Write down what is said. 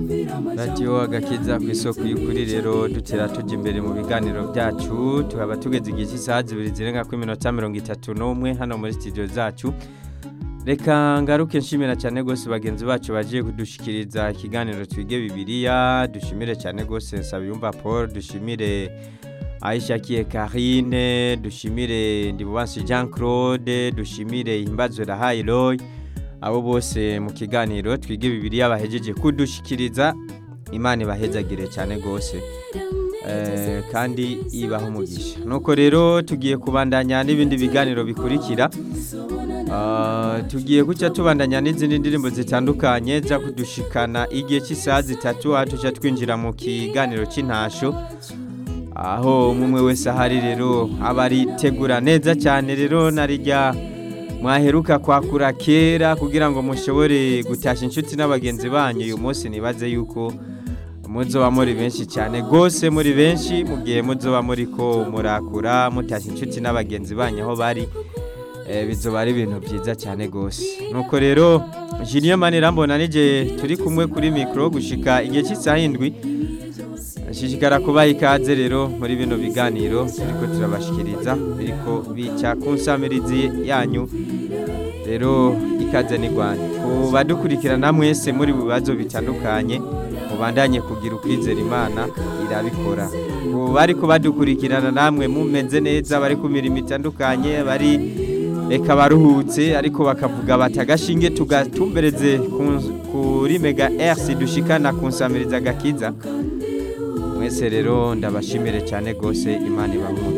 radiyo agakiza ku isoko y'ukuri rero dutera tujya imbere mu biganiro byacu tukaba tugeze igihe cy'isaha zibiri zirenga kuri minota mirongo itatu n'umwe hano muri studio zacu reka ngaruke nshimira cyane rwose bagenzi bacu bagiye kudushikiriza ikiganiro twige bibiriya dushimire cyane rwose nsabiyumva paul dushimire ayishakiye karine dushimire ndibubansi jean claude dushimire himbazwe rahayi roy abo bose mu kiganiro twige bibiriya bahejeje kudushikiriza imana ibahezagire cyane rwose kandi ibaho umugisha nuko rero tugiye kubandanya n'ibindi biganiro bikurikira tugiye guca tubandanya n'izindi ndirimbo zitandukanye za kudushikana igihe cy'isaha zitatu aho tujya twinjira mu kiganiro cy'intasho aho umwe wese ahari rero aba aritegura neza cyane rero narijya mwaheruka kwakura kera kugira ngo mushobore gutashya inshuti n'abagenzi banyu uyu munsi nibaze yuko muzoba muri benshi cyane rwose muri benshi mu gihe muzoba muri ko murakura mutashya inshuti n'abagenzi banyu aho bari bizoba ari ibintu byiza cyane rwose nuko rero jiniyo manirambona n'igihe turi kumwe kuri mikoro gushika igihe cy'isaha indwi ashishikara kubaha ikaze rero muri bino biganiro turiko turabashikiriza biriko bica ku nsamirizi yanyu rero ikaze ni rwanda ku badukurikirana mwese muri bibazo bitandukanye mubandanye kugira ukwizera imana irabikora ku bari kubadukurikirana namwe mumeze neza bari ku mirimo itandukanye bari reka baruhutse ariko bakavuga bati agashinge tugatumbereze kuri mega erisi dushikana ku nsamirizi agakiza mwese rero ndabashimire cyane rwose imana ibaha